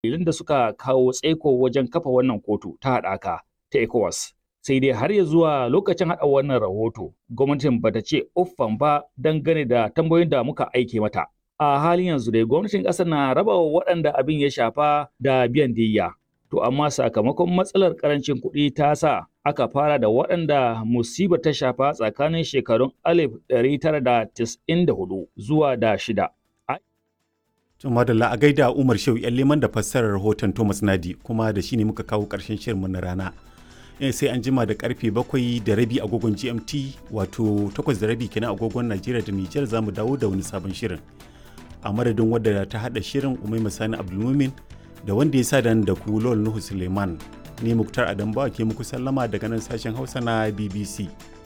dalilan da suka kawo tsaiko wajen kafa wannan kotu ta haɗaka ta ECOWAS. Sai dai har ya zuwa lokacin haɗa wannan rahoto, gwamnatin bata ce uffan ba dangane da tambayoyin da muka aike mata. A halin yanzu dai gwamnatin ƙasar na raba wa waɗanda abin ya shafa da biyan diyya. To amma sakamakon matsalar ƙarancin kuɗi ta sa aka fara da waɗanda musibar ta shafa tsakanin shekarun 1994 zuwa da shida. Madalla a gaida Umar Shehu ‘yan liman da fassarar rahoton Thomas Nadi kuma da shi ne muka kawo ƙarshen shirinmu na rana. sai an jima da karfe bakwai da rabi agogon GMT wato takwas da rabi kenan agogon Najeriya da Nijar za mu dawo da wani sabon shirin. A madadin wadda ta haɗa shirin Umai Sani Abdulmumin da wanda ya sa da ku Lol Nuhu Suleiman. Ni Muktar Adambawa ke muku sallama daga nan sashen Hausa na BBC.